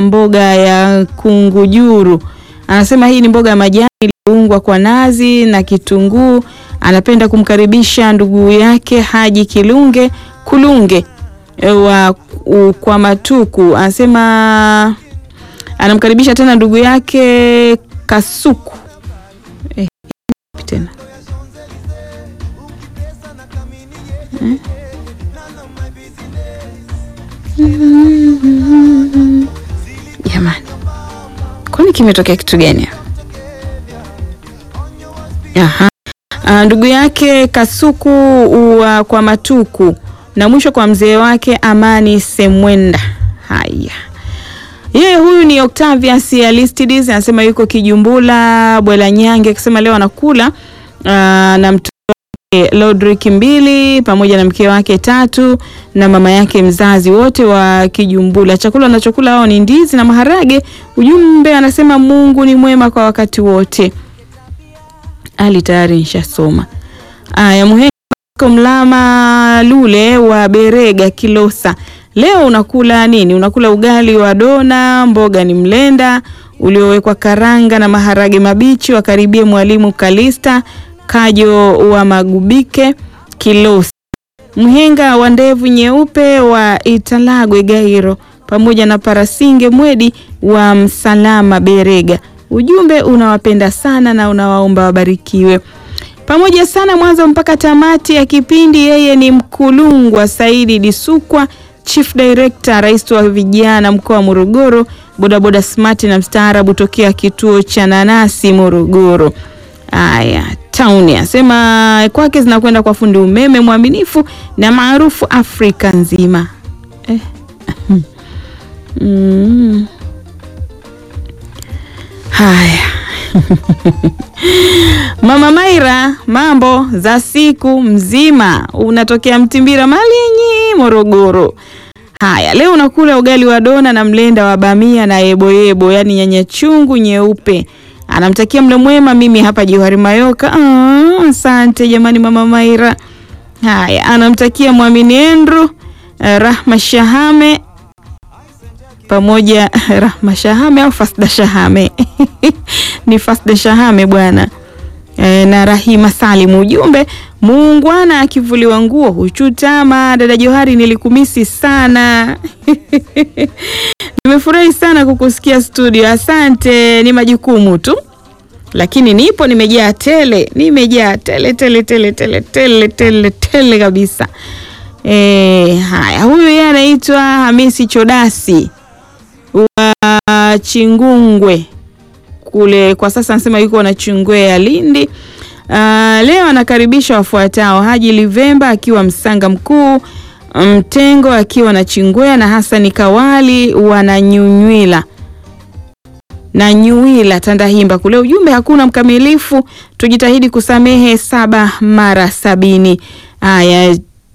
na mboga ya kungujuru. Anasema hii ni mboga ya majani iliyoungwa kwa nazi na kitunguu. Anapenda kumkaribisha ndugu yake Haji Kilunge Kulunge wa u- kwa Matuku. Anasema anamkaribisha tena ndugu yake Kasuku eh, tena Eh? Jamani, kwani kimetokea kitu gani hapa? Aha. Ah, ndugu yake Kasuku wa kwa Matuku na mwisho kwa mzee wake Amani Semwenda. Haya, yeye huyu ni Octavius Alistides anasema yuko Kijumbula Bwela Nyange, akisema leo anakula ah, na mtoto wake Lodrick mbili pamoja na mke wake tatu na mama yake mzazi wote wa Kijumbula. Chakula wanachokula wao ni ndizi na maharage. Ujumbe anasema Mungu ni mwema kwa wakati wote. Ali tayari nishasoma. Aya, Muhenga Mlama Lule wa Berega Kilosa, leo unakula nini? Unakula ugali wa dona, mboga ni mlenda uliowekwa karanga na maharage mabichi. Wakaribie mwalimu Kalista Kajo wa Magubike Kilosa, Mhenga wa ndevu nyeupe wa Italagwe Gairo, pamoja na Parasinge Mwedi wa Msalama Berega. Ujumbe unawapenda sana na unawaomba wabarikiwe pamoja sana mwanzo mpaka tamati ya kipindi. Yeye ni Mkulungwa Saidi Disukwa, Chief Director, rais wa vijana mkoa wa Morogoro, bodaboda smart na mstaarabu tokea kituo cha nanasi Morogoro. Aya, tauni asema kwake zinakwenda kwa fundi umeme mwaminifu na maarufu Afrika nzima eh. mm. Haya Mama Maira, mambo za siku mzima, unatokea Mtimbira Malinyi, Morogoro. Haya, leo unakula ugali wa dona na mlenda wa bamia na yeboyebo, yaani nyanya chungu nyeupe. Anamtakia mlo mwema. Mimi hapa Johari Mayoka. Ah, asante jamani, Mama Maira. Haya, anamtakia Mwamini Endru, eh, Rahma Shahame pamoja Rahma Shahame au Fasda Shahame ni Fasda Shahame bwana e, na Rahima Salim. Ujumbe muungwana akivuliwa nguo huchutama. Dada Johari, nilikumisi sana nimefurahi sana kukusikia studio. Asante, ni majukumu tu, lakini nipo, nimejaa tele, nimejaa tele tele tele tele tele tele tele kabisa. E, haya, huyu yeye anaitwa Hamisi Chodasi wa Chingungwe kule, kwa sasa anasema yuko na Chingwe ya Lindi. Uh, leo anakaribisha wafuatao: Haji Livemba akiwa Msanga Mkuu, Mtengo akiwa na Chingwea na Hasani Kawali wananyunywila na Nyuila Tandahimba kule. Ujumbe, hakuna mkamilifu, tujitahidi kusamehe saba mara sabini. Haya,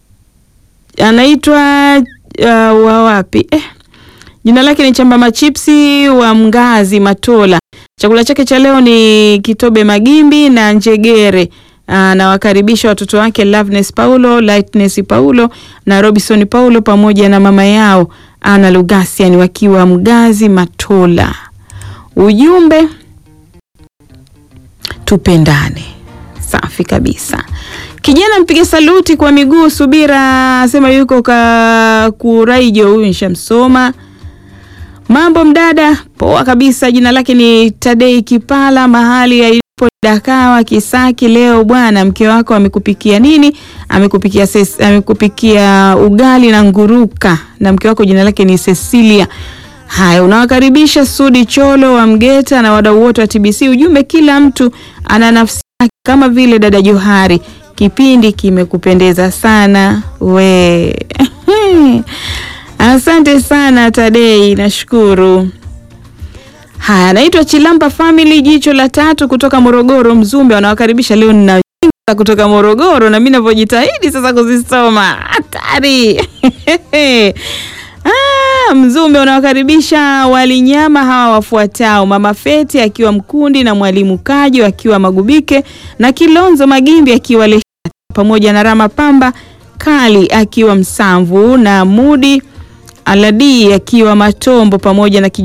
anaitwa uh, wa wapi eh? Jina lake ni Chamba Machipsi wa Mgazi Matola. Chakula chake cha leo ni kitobe magimbi na njegere. Anawakaribisha watoto wake Loveness Paulo, Lightness Paulo na Robinson Paulo pamoja na mama yao Ana Lugasian wakiwa Mgazi Matola. Ujumbe, tupendane. Safi kabisa. Kijana mpiga saluti kwa miguu Subira asema yuko ka Kuraijo, huyu nishamsoma. Mambo mdada, poa kabisa. Jina lake ni Tadei Kipala, mahali alipo Dakawa Kisaki. Leo bwana, mke wako amekupikia nini? Amekupikia ses, amekupikia ugali na nguruka, na mke wako jina lake ni Cecilia. Haya, unawakaribisha Sudi Cholo wa Mgeta na wadau wote wa TBC. Ujumbe, kila mtu ana nafsi yake, kama vile dada Johari. Kipindi kimekupendeza sana we Asante sana Tadei, nashukuru. Haya, naitwa Chilamba Family, jicho la tatu kutoka Morogoro, Mzumbe. Wanawakaribisha leo na kutoka Morogoro, na mimi ninavyojitahidi sasa kuzisoma hatari Ah, Mzumbe unawakaribisha walinyama hawa wafuatao: Mama Feti akiwa Mkundi na Mwalimu Kajo akiwa Magubike na Kilonzo Magimbi akiwa Lesha pamoja na Rama Pamba Kali akiwa Msamvu na Mudi Aladi akiwa Matombo pamoja na